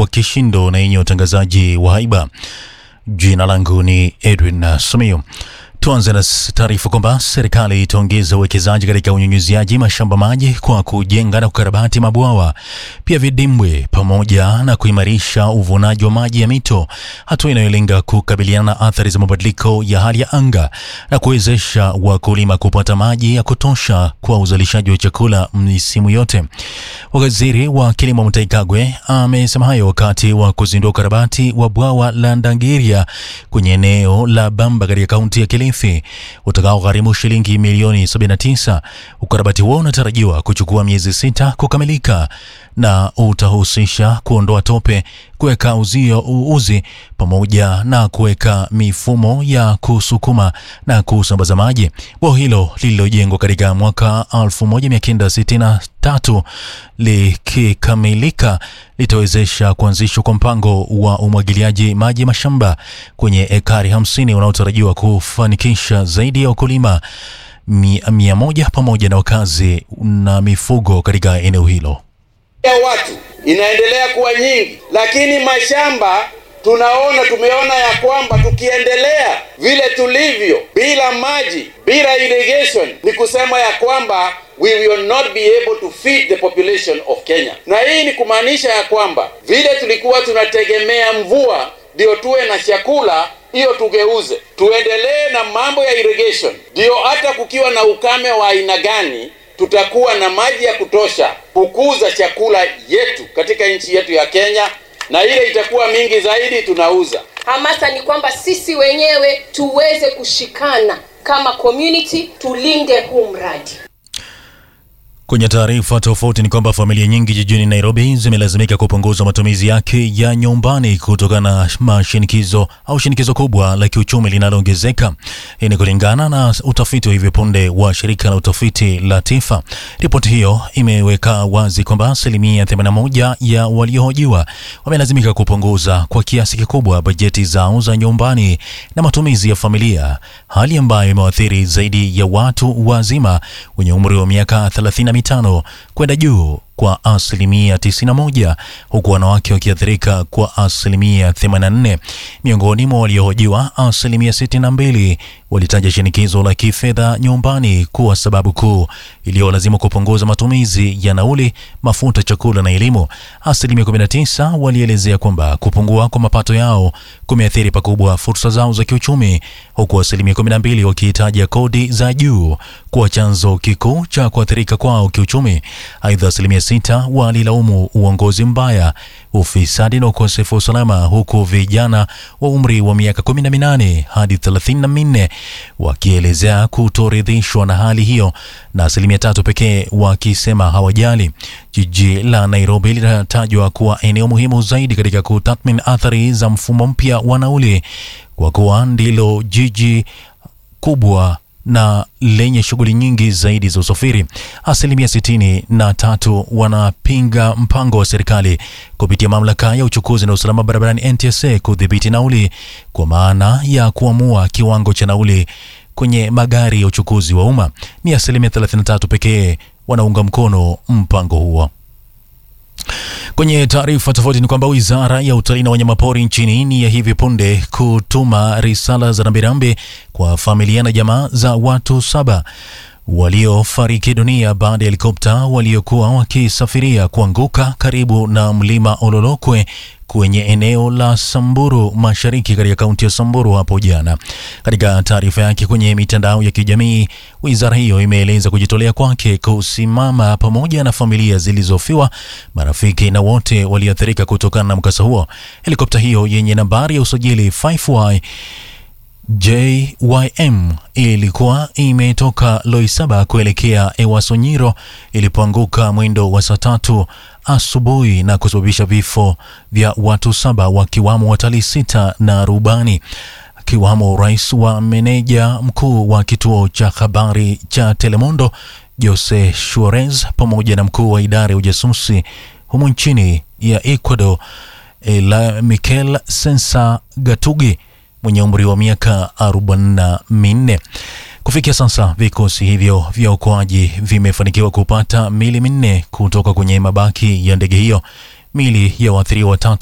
kwa kishindo na yenye utangazaji wa haiba. Jina langu ni Edwin Sumio. Tuanze na taarifa kwamba serikali itaongeza uwekezaji katika unyunyiziaji mashamba maji kwa kujenga na kukarabati mabwawa, pia vidimbwi, pamoja na kuimarisha uvunaji wa maji ya mito, hatua inayolenga kukabiliana na athari za mabadiliko ya hali ya anga na kuwezesha wakulima kupata maji ya kutosha kwa uzalishaji wa chakula misimu yote. Waziri wa kilimo Mutahi Kagwe amesema hayo wakati wa kuzindua ukarabati wa bwawa la Ndangiria kwenye eneo la Bamba katika kaunti ya Kilifi utakaogharimu shilingi milioni 79. Ukarabati huo unatarajiwa kuchukua miezi sita kukamilika na utahusisha kuondoa tope, kuweka uzio uzi pamoja na kuweka mifumo ya kusukuma na kusambaza maji. Bwawa hilo lililojengwa katika mwaka 1963 likikamilika litawezesha kuanzishwa kwa mpango wa umwagiliaji maji mashamba kwenye ekari 50 unaotarajiwa kufanikisha zaidi ya wakulima mia moja pamoja na wakazi na mifugo katika eneo hilo ya watu inaendelea kuwa nyingi, lakini mashamba tunaona, tumeona ya kwamba tukiendelea vile tulivyo bila maji, bila irrigation, ni kusema ya kwamba we will not be able to feed the population of Kenya. Na hii ni kumaanisha ya kwamba vile tulikuwa tunategemea mvua ndio tuwe na chakula, hiyo tugeuze, tuendelee na mambo ya irrigation, ndio hata kukiwa na ukame wa aina gani tutakuwa na maji ya kutosha kukuza chakula yetu katika nchi yetu ya Kenya, na ile itakuwa mingi zaidi tunauza. Hamasa ni kwamba sisi wenyewe tuweze kushikana kama community, tulinde huu mradi. Kwenye taarifa tofauti ni kwamba familia nyingi jijini Nairobi zimelazimika kupunguza matumizi yake ya nyumbani kutokana na mashinikizo au shinikizo kubwa la kiuchumi linaloongezeka. Hii ni kulingana na utafiti wa hivi punde wa shirika la utafiti la TIFA. Ripoti hiyo imeweka wazi kwamba asilimia 81 ya waliohojiwa wamelazimika kupunguza kwa kiasi kikubwa bajeti zao za nyumbani na matumizi ya familia, hali ambayo imewaathiri zaidi ya watu wazima wenye umri wa miaka 30 mitano kwenda juu kwa asilimia 91 huku wanawake wakiathirika kwa asilimia 84. Miongoni mwa waliohojiwa, asilimia 62 walitaja shinikizo la kifedha nyumbani kuwa sababu kuu iliyolazimu kupunguza matumizi ya nauli, mafuta, chakula na elimu. Asilimia 19 walielezea kwamba kupungua kwa mapato yao kumeathiri pakubwa fursa zao za kiuchumi, huku asilimia 12 wakihitaja kodi za juu kuwa chanzo kikuu cha kuathirika kwao kiuchumi. Aidha, asilimia sita walilaumu uongozi mbaya, ufisadi na ukosefu wa usalama, huku vijana wa umri wa miaka 18 hadi 34 wakielezea kutoridhishwa na hali hiyo, na asilimia tatu pekee wakisema hawajali. Jiji la Nairobi linatajwa kuwa eneo muhimu zaidi katika kutathmini athari za mfumo mpya wa nauli kwa kuwa ndilo jiji kubwa na lenye shughuli nyingi zaidi za usafiri. Asilimia sitini na tatu wanapinga mpango wa serikali kupitia mamlaka ya uchukuzi na usalama barabarani NTSA kudhibiti nauli kwa maana ya kuamua kiwango cha nauli kwenye magari ya uchukuzi wa umma. Ni asilimia 33 pekee wanaunga mkono mpango huo. Kwenye taarifa tofauti ni kwamba wizara ya utalii na wanyamapori nchini ni ya hivi punde kutuma risala za rambirambi kwa familia na jamaa za watu saba waliofariki dunia baada ya helikopta waliokuwa wakisafiria kuanguka karibu na mlima Ololokwe kwenye eneo la Samburu Mashariki katika kaunti ya Samburu hapo jana. Katika taarifa yake kwenye mitandao ya kijamii, wizara hiyo imeeleza kujitolea kwake kusimama pamoja na familia zilizofiwa, marafiki na wote walioathirika kutokana na mkasa huo. Helikopta hiyo yenye nambari ya usajili 5Y JYM ilikuwa imetoka Loisaba kuelekea Ewasonyiro ilipoanguka mwendo wa saa tatu asubuhi na kusababisha vifo vya watu saba wakiwamo watalii sita na rubani akiwamo rais wa meneja mkuu wa kituo cha habari cha Telemundo Jose Suarez pamoja na mkuu wa idara ya ujasusi humu nchini ya Ecuador Ela Mikel Sensa Gatugi mwenye umri wa miaka 44. Kufikia sasa vikosi hivyo vya uokoaji vimefanikiwa kupata mili minne kutoka kwenye mabaki ya ndege hiyo. Mili ya waathiriwa watatu